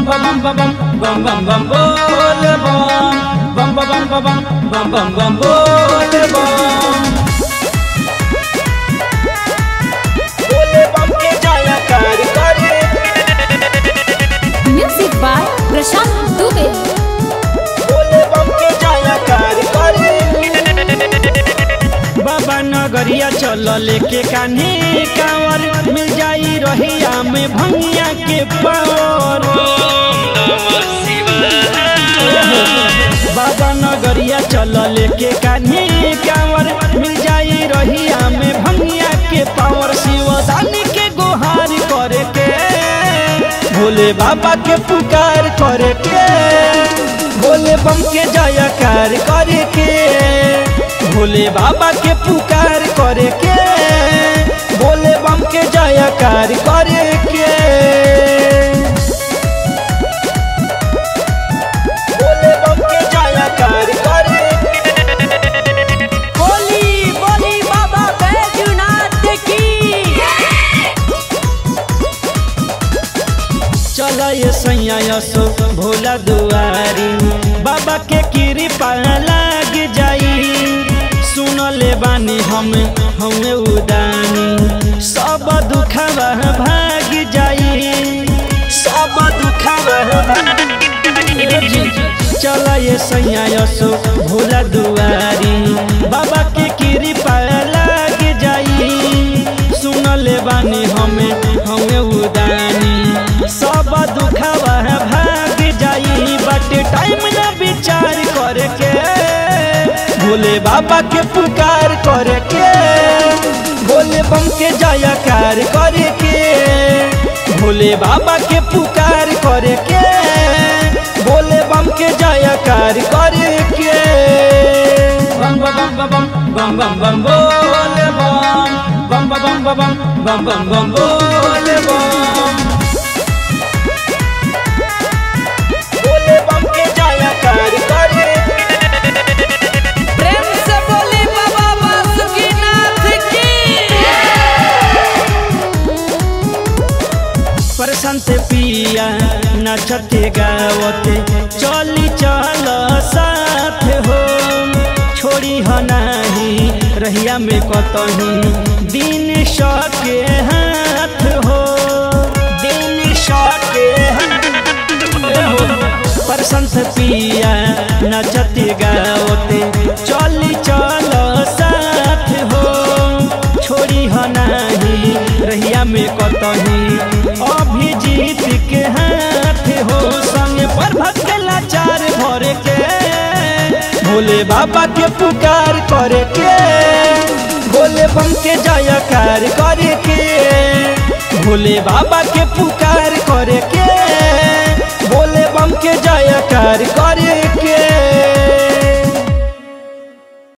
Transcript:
bam bam bam bam bam bam bole bam bam bam bam bam bam bam bam bam bole bam बोले बम के जाया कार करे music by Prashant Dubey बोले बम के जाया कार करे बाबा नगरिया चल लेके कान्हे कांवर मिल जाई रहिया में भंगिया के पावर बाबा नगरिया चल लेके कान्हे कांवर मिल जाई रहिया में भंगिया के पावर शिवदानी के गुहार करे के भोले बाबा के पुकार करे के भोले बम के जयकार करे के भोले बाबा के पुकार करे के भोले बम के जयकार करे के बोले बम के जाया कार करे बोली बोली बाबा बैजनाथ की चल ये सैया यसो भोला दुआरी बाबा के कृपा लाग जाई सुन ले बानी हम हमें उदानी सब दुखवा भाग जाई सब दुखवा चल ये सैया यसो भोला दुआरी बाबा के कृपा लाग जाई सुन ले बानी हमें हमें उदानी सब दुखवा भाग जाई बट टाइम ना विचार करे के भोले बाबा के पुकार करे के भोले बम के जयकार करे के भोले बाबा के पुकार करे के भोले बम के जयकार करे के बम बम बम बम बम बम बम बोले बम बम बम बम बम बम बम बम बोले बम बोले बम के जाया कार करे प्रेम से बोली बाबा बासुकीनाथ की प्रशांत पिया नचते गावते चली चल साथ हो छोड़ी ह नाही रहिया में कतही दिन सके हाथ हो दिन सके हाथ प्रशंस पिया नचते गावते चली चल साथ हो छोड़ी ह नाही रहिया में कतही अभिजीत के हाथ हो संग पर भक्त लाचार भरे के भोले बाबा के पुकार करे के भोले बम के जयकार करे के भोले बाबा के पुकार करे के